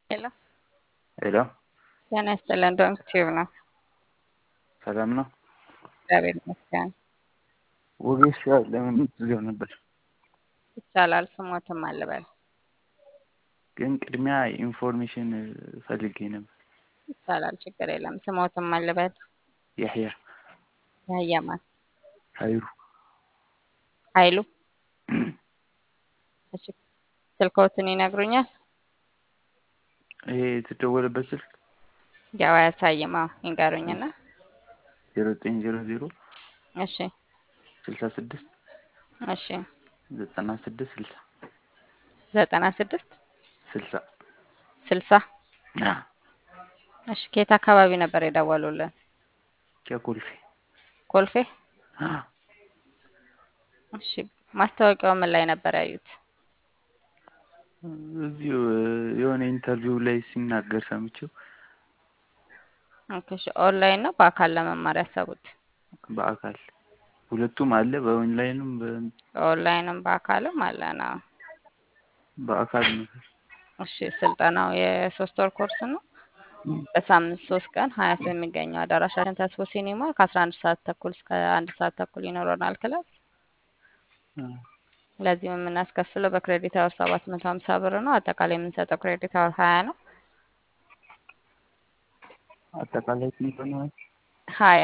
ሄሎ ሄሎ ጤና ይስጥልን። ዶንክ ቲዩብ ነው። ሰላም ነው። እግዚአብሔር ይመስገን። ወጌሻ ለምን ትዘው ነበር? ይቻላል። ስሞትም አልበል ግን ቅድሚያ ኢንፎርሜሽን ፈልጌ ነበር። ይቻላል። ችግር የለም። ስሞትም አልበል ያህያ ያያማን ሀይሩ ኃይሉ እሺ፣ ስልክዎትን ይነግሩኛል? ይሄ የተደወለበት ስልክ ያው አያሳይም። አዎ ይንገሩኝና። ዜሮ ዘጠኝ ዜሮ ዜሮ እሺ ስልሳ ስድስት እሺ ዘጠና ስድስት ስልሳ ዘጠና ስድስት ስልሳ ስልሳ እሺ ከየት አካባቢ ነበር የደወሉልን? ከኮልፌ ኮልፌ። እሺ ማስታወቂያው ምን ላይ ነበር ያዩት? እዚሁ የሆነ ኢንተርቪው ላይ ሲናገር ሰምቼው ኦኬ፣ እሺ ኦንላይን ነው በአካል ለመማር ያሰቡት? በአካል ሁለቱም አለ። በኦንላይንም በ- ኦንላይንም በአካልም አለ ነው። በአካል ነው። እሺ ስልጠናው የሶስት ወር ኮርስ ነው። በሳምንት ሶስት ቀን ሀያት በሚገኘው አዳራሻችን ተስፎ ሲኒማ ከአስራ አንድ ሰዓት ተኩል እስከ አንድ ሰዓት ተኩል ይኖረናል ክላስ። ለዚህም የምናስከፍለው በክሬዲት አወር ሰባት መቶ ሀምሳ ብር ነው። አጠቃላይ የምንሰጠው ክሬዲት አወር ሀያ ነው። አጠቃላይ ስንት ነው? ሀያ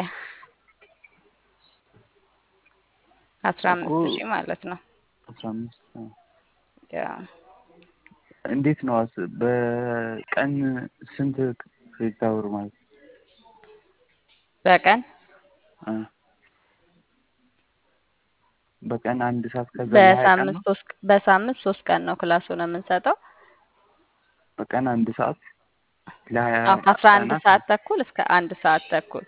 አስራ እኮ አምስት ሺህ ማለት ነው። አስራ አምስት ያ እንዴት ነው? አስ- በቀን ስንት ክሬዲት አወር ማለት ነው? በቀን አ በቀን አንድ ሰዓት ከዛ ለሀያ ቀን በሳምንት ነው። ሶስት በሳምንት ሶስት ቀን ነው ክላሱን የምንሰጠው። በቀን አንድ ሰዓት ለሀያ አዎ ከአስራ አንድ ቀናት ሰዓት ተኩል እስከ አንድ ሰዓት ተኩል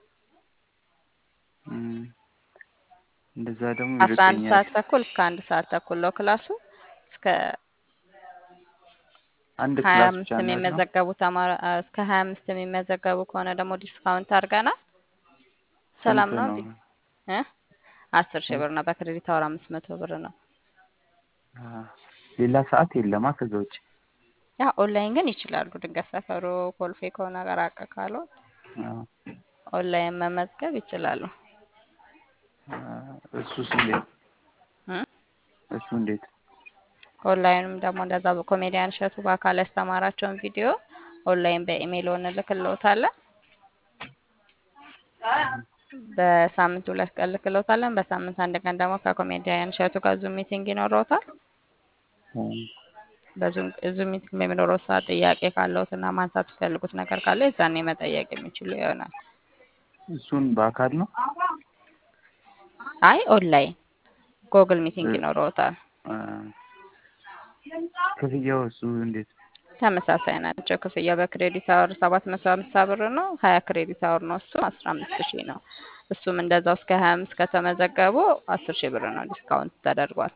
እም፣ እንደዛ ደግሞ አስራ አንድ ይርቀኛል። ሰዓት ተኩል እስከ አንድ ሰዓት ተኩል ነው ክላሱ። እስከ አንድ ሀያ ክላስ አምስት ብቻ ነው ያለው። የሚመዘገቡ ተማሪ እስከ ሀያ አምስት የሚመዘገቡ ከሆነ ደግሞ ዲስካውንት አድርገናል። ሰላም ስንት ነው ነው? እንዴ? እ አስር ሺህ ብር ነው። በክሬዲት አወር አምስት መቶ ብር ነው። አ፣ ሌላ ሰዓት የለማ ከዛ ውጭ። ያ ኦንላይን ግን ይችላሉ። ድንገት ሰፈሩ ኮልፌ ከሆነ ጋር አቀ ካለው አ፣ ኦንላይን መመዝገብ ይችላሉ። አ፣ እሱስ እንዴት? እ እሱ እንዴት? ኦንላይንም ደግሞ እንደዛ በኮሜዲያን እሸቱ በአካል ያስተማራቸውን ቪዲዮ ኦንላይን በኢሜይል እንልክልዎታለን። በሳምንት ሁለት ቀን ልክልዎታለን። በሳምንት አንድ ቀን ደግሞ ከኮሜዲያን እሸቱ ጋር ዙም ሚቲንግ ይኖረዎታል። እም፣ በዙም ዙም ሚቲንግ በሚኖረው ሰዓት ጥያቄ ካለዎት እና ማንሳት የሚፈልጉት ነገር ካለ የዛኔ መጠየቅ የሚችሉ ይሆናል። እሱን በአካል ነው? አይ ኦንላይን ጎግል ሚቲንግ እ፣ ይኖረዎታል። አ፣ ክፍያው እሱ እንዴት? ተመሳሳይ ናቸው። ክፍያ በክሬዲት አወር ሰባት መቶ ሀምሳ ብር ነው። ሀያ ክሬዲት አወር ነው። እሱ አስራ አምስት ሺህ ነው። እሱም እንደዛው እስከ ሀያ አምስት ከተመዘገቡ አስር ሺህ ብር ነው ዲስካውንት ተደርጓል።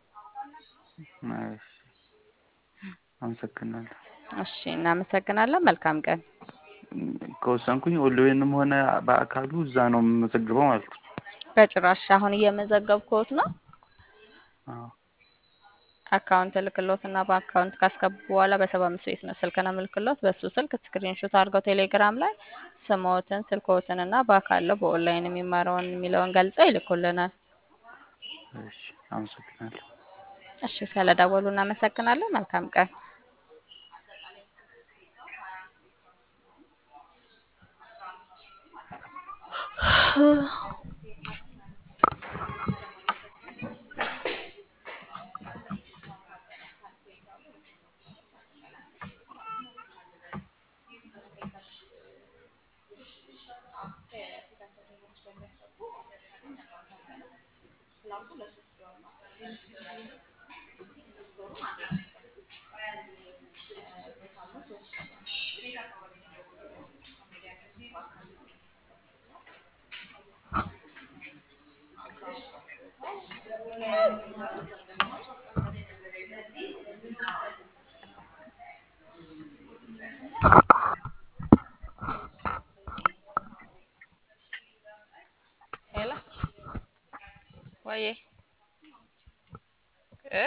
እሺ፣ አመሰግናለሁ። እሺ እናመሰግናለን። መልካም ቀን። ከወሰንኩኝ ኦንላይንም ሆነ በአካሉ እዛ ነው የምመዘግበው ማለት ነው። በጭራሽ አሁን እየመዘገብኩት ነው። አዎ። አካውንት እልክሎት እና በአካውንት ካስገቡ በኋላ በሰባ አምስት ቤት ነው ስልክ ነው የምልክሎት። በሱ ስልክ ስክሪንሾት አድርገው ቴሌግራም ላይ ስምዎትን፣ ስልክዎትን እና በአካል በኦንላይን የሚማረውን የሚለውን ገልጸው ይልኩልናል። እሺ፣ አመሰግናለሁ። እሺ ስለደወሉ እናመሰግናለን። መልካም ቀን።